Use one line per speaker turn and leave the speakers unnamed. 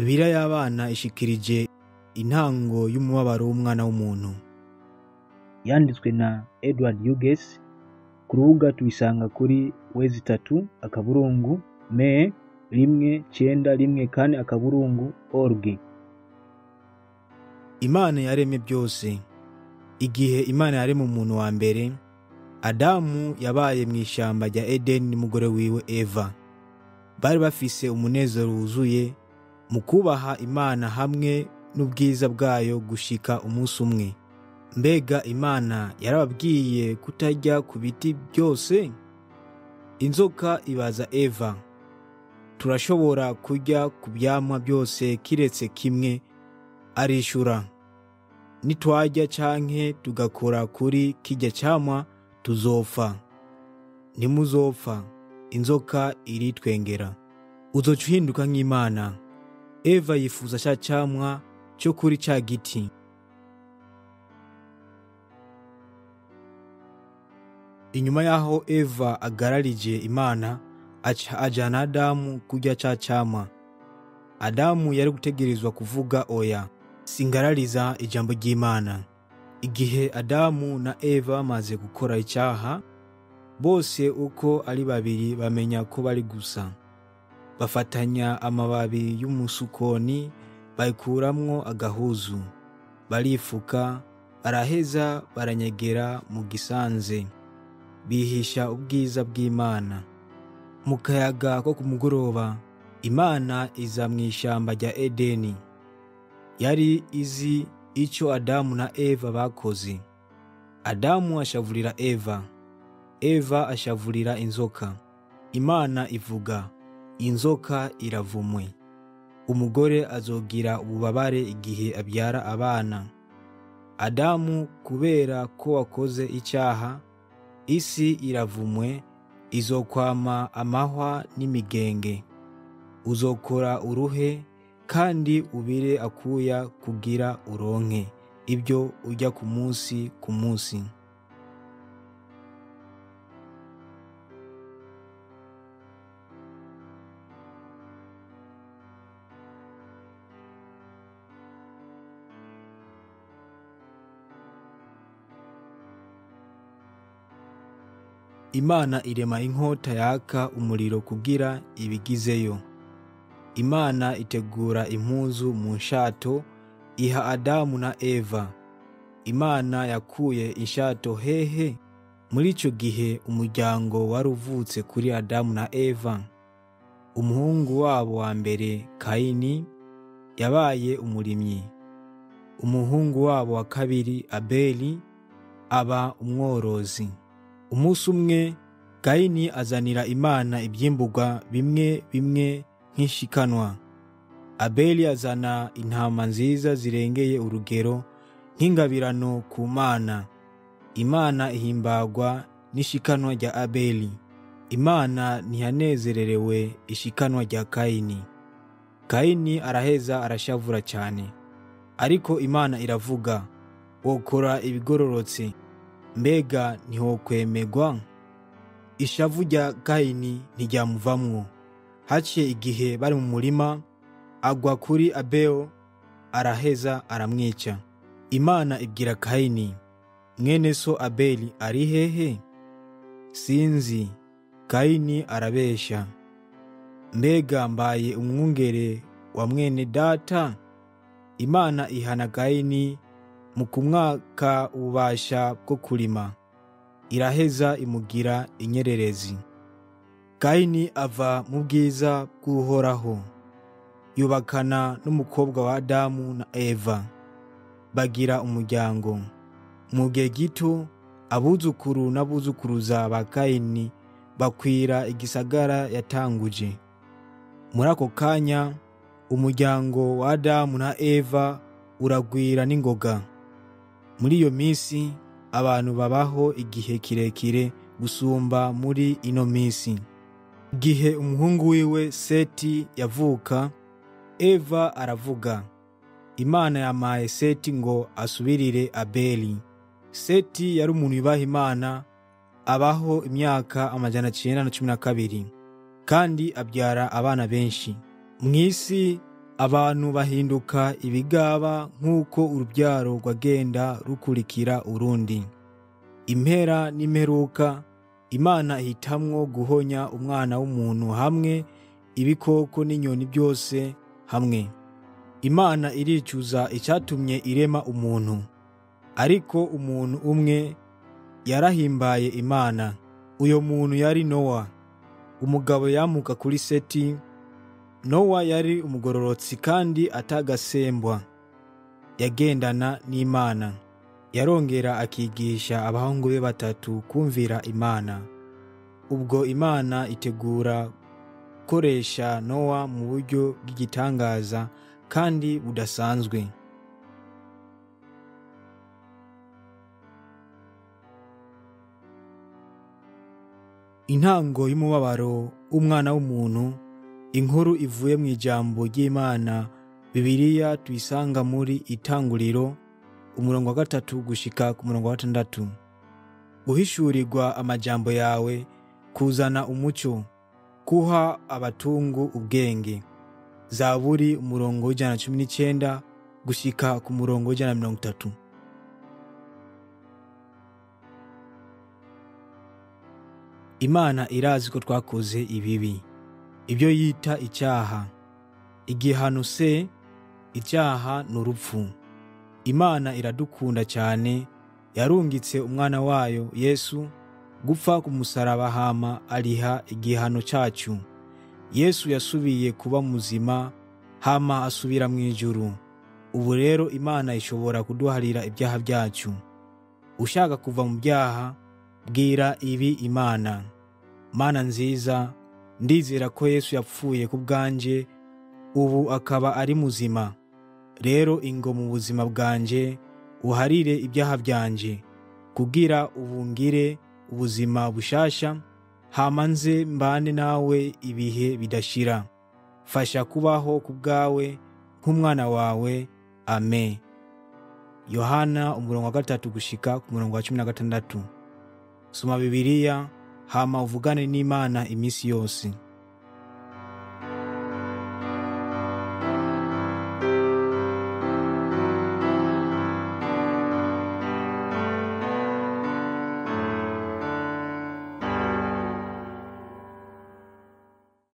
bibiliya y'abana ishikirije intango y'umubabaro w'umwana w'umuntu yanditswe na edward hughes ku rubuga tubisanga kuri wezi itatu akaburungu me rimwe cenda rimwe kane akaburungu org imana yaremye byose igihe imana yaremye umuntu wa mbere adamu yabaye mu ishyamba rya edeni n'umugore wiwe eva bari bafise umunezero wuzuye mu kubaha imana hamwe n'ubwiza bwayo gushika umunsi umwe mbega imana yarababwiye kutarya ku biti byose inzoka ibaza eva turashobora kurya ku byamwa byose kiretse kimwe arishura nitwarya canke tugakora kuri kirya camwa tuzopfa ntimuzopfa inzoka iritwengera uzoca uhinduka nk'imana eva yifuza ca camwa cyo kuri ca giti inyuma y'aho eva agararije imana aca ajana adamu kurya ca camwa adamu yari gutegerezwa kuvuga oya singarariza ijambo ry'imana igihe adamu na eva bamaze gukora icyaha bose uko ari babiri bamenya ko bari gusa bafatanya amababi y'umusukoni bayikuramwo agahuzu barifuka baraheza baranyegera mu gisanze bihisha ubwiza bw'imana mu kayaga ko ku mugoroba imana iza mu ishyamba rya edeni yari izi icyo adamu na eva bakoze adamu ashavurira eva eva ashavurira inzoka imana ivuga inzoka iravumwe umugore azogira ububabare igihe abyara abana adamu kubera ko wakoze icyaha isi iravumwe izokwama amahwa n'imigenge uzokora uruhe kandi ubire akuya kugira uronke ibyo ujya ku munsi ku munsi imana irema inkota yaka umuriro kugira ibigizeyo imana itegura impuzu mu nshato iha adamu na eva imana yakuye inshato hehe muri icyo gihe umuryango wari uvutse kuri adamu na eva umuhungu wabo wa mbere kayini yabaye umurimyi umuhungu wabo wa kabiri abeli aba umworozi umunsi umwe kayini azanira imana ibyimburwa bimwe bimwe nk'ishikanwa abeli azana intama nziza zirengeye urugero nk'ingabirano ku mana imana ihimbagwa n'ishikanwa rya abeli imana ntiyanezererewe ishikanwa rya kayini kayini araheza arashavura cyane ariko imana iravuga wokora ibigororotse mbega ntiwokwemerwa ishavu rya kayini ntiryamuvamwo haciye igihe bari mu murima agwa kuri abeo araheza aramwica imana ibwira kayini mwene so abeli ari hehe sinzi kayini arabesha mbega mbaye umwungere wa mwene data imana ihana kayini mu kumwaka ububasha bwo kurima iraheza imugira inyererezi kayini ava mu bwiza bw'uhoraho yubakana n'umukobwa wa adamu na eva bagira umuryango mu gihe gito abuzukuru n'abuzukuruza ba kayini bakwira igisagara yatanguje muri ako kanya umuryango wa adamu na eva uragwira n'ingoga muri iyo minsi abantu babaho igihe kirekire gusumba muri ino minsi igihe umuhungu wiwe seti yavuka eva aravuga imana yamaye seti ngo asubirire abeli seti yari umuntu yubaha imana abaho imyaka amajana cyenda na cumi na kabiri kandi abyara abana benshi mu isi abantu bahinduka ibigaba nk'uko urubyaro rwagenda rukurikira urundi impera n'imperuka imana ihitamwo guhonya umwana w'umuntu hamwe ibikoko n'inyoni byose hamwe imana iricuza icyatumye irema umuntu ariko umuntu umwe yarahimbaye imana uyo muntu yari nowa umugabo yamuka kuri seti nowa yari umugororotsi kandi atagasembwa yagendana n'imana yarongera akigisha abahungu be batatu kumvira imana ubwo imana itegura gukoresha nowa mu buryo bw'igitangaza kandi budasanzwe intango y'umubabaro w'umwana w'umuntu inkuru ivuye mu ijambo ry'imana bibiliya tuyisanga muri itanguriro umurongo wa gatatu gushika ku murongo wa gatandatu guhishurirwa amajambo yawe kuzana umucyo kuha abatungu ubwenge zaburi umurongo w'ijana na cumi n'icyenda gushika ku murongo w'ijana na mirongo itatu imana irazi ko twakoze ibibi ibyo yita icyaha igihano se icyaha ni urupfu imana iradukunda cyane yarungitse umwana wayo yesu gupfa ku musaraba hama ariha igihano cyacu yesu yasubiye kuba muzima hama asubira mu ijuru ubu rero imana ishobora kuduharira ibyaha byacu ushaka kuva mu byaha bwira ibi imana mana nziza ndizera ko yesu yapfuye ku bwanjye ubu akaba ari muzima rero ingo mu buzima bwanjye uharire ibyaha byanjye kugira ubungire ubuzima bushasha hama nze mbane nawe ibihe bidashira fasha kubaho ku bwawe nk'umwana wawe amen yohana umurongo wa gatatu gushika ku murongo wa cumi na gatandatu soma bibiliya hama uvugane n'imana iminsi yose